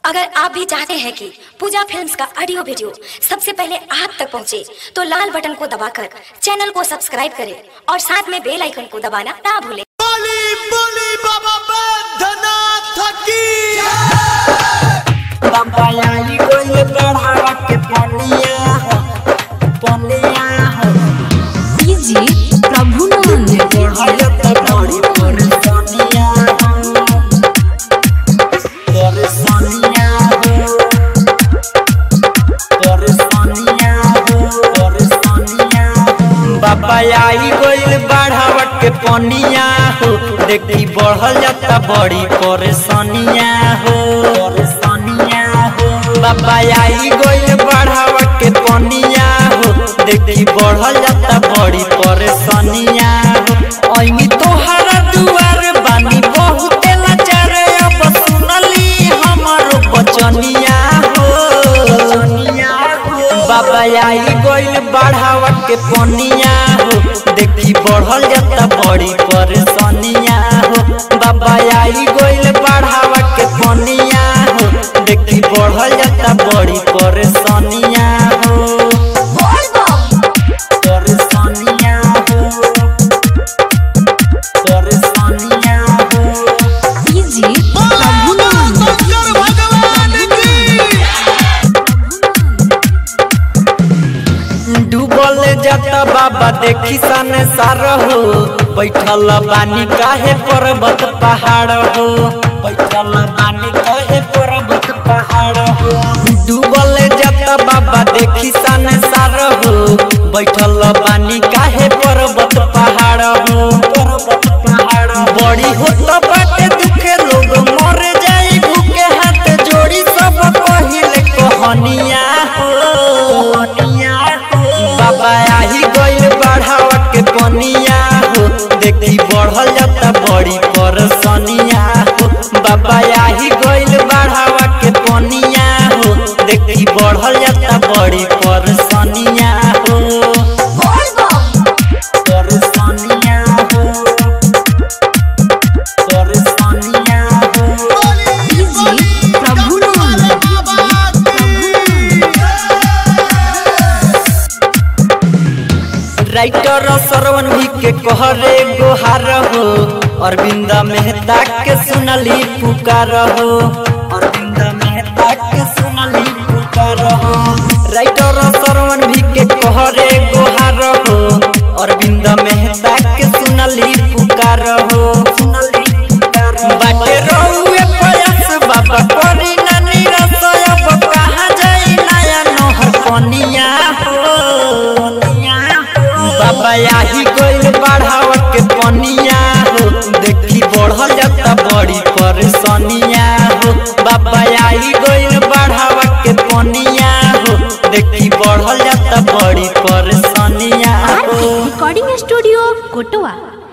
अगर आप भी चाहते हैं कि पूजा फिल्म्स का ऑडियो वीडियो सबसे पहले आप तक पहुंचे, तो लाल बटन को दबाकर चैनल को सब्सक्राइब करें और साथ में बेल आइकन को दबाना ना भूलें बोली बोली बाबा बैद्यनाथ की बाबा आई कोई बढ़ावा के पनिया हो पनिया हो डीजे प्रभुनंद बढ़ाया तो बड़ी परेशानिया हो परेशानिया हो परेशानिया हो परेशानिया हो बाबा आई कोई बढ़ावा के पनिया हो देखी बढ़ल जाता बड़ी परेशानिया हो परेशानिया हो बाबा आई गइल बढ़ावा के पनिया हो देखी बढ़ल जाता बड़ी परेशानिया हो ऐनी तोहरा दुआर बानी बहुत लाचार अब सुनली हमारो बचनिया हो बाबा आई गइल बढ़ावा के पनिया हो देखी बढ़ल जाता बड़ी परेशानिया हो बाबा आई गइल बढ़ावा के पनिया हो देखी बढ़ल जाता बड़ी परेशानिया हो परेशानिया हो परेशानिया हो डीजे बोलो प्रभुनंद शंकर भगवान की डूबल जाता बाबा देखी सन सार हो बैठल बानी काहे पर्वत पहाड़ हो बैठल बानी काहे पर्वत पहाड़ हो डूबल जाता बाबा देखी सन सार हो बैठल बानी काहे पर्वत पहाड़ हो पर्वत पहाड़ बड़ी होत बाटे दुखे लोग मर जाई भूखे हाथ जोड़ी सब पहिले कहनिया हो बाबा आही गइल बढ़ावा के पनिया हो देखी बढ़ल जाता बड़ी परेशानिया हो बाबा आही गइल बढ़ावा के पनिया हो देखी बढ़ल जाता बड़ी परेशानिया हो परेशानिया हो परेशानिया हो बोली बोली प्रभुनंद बाबा की राइटर सरवन भी के कहरे गोहार हो अरविंद मेहता के सुनली पुकार हो अरविंद मेहता के सुनली पुकार हो राइटर सरवन भी के कहरे गोहार हो अरविंद मेहता के सुनली पुकार हो सुनली पुकार बाटे रहुए प्रयास बाबा करी ना निराश अब कहाँ जाई नया नहर पनिया हो बाबा आही गइल बढ़ावा के पनिया हो देखी बढ़ल जाता बड़ी परेशानिया हो बाबा आई गइल बढ़ावा के पनिया हो देखी बढ़ल जाता बड़ी परेशानिया हो रिकॉर्डिंग स्टूडियो कोटवा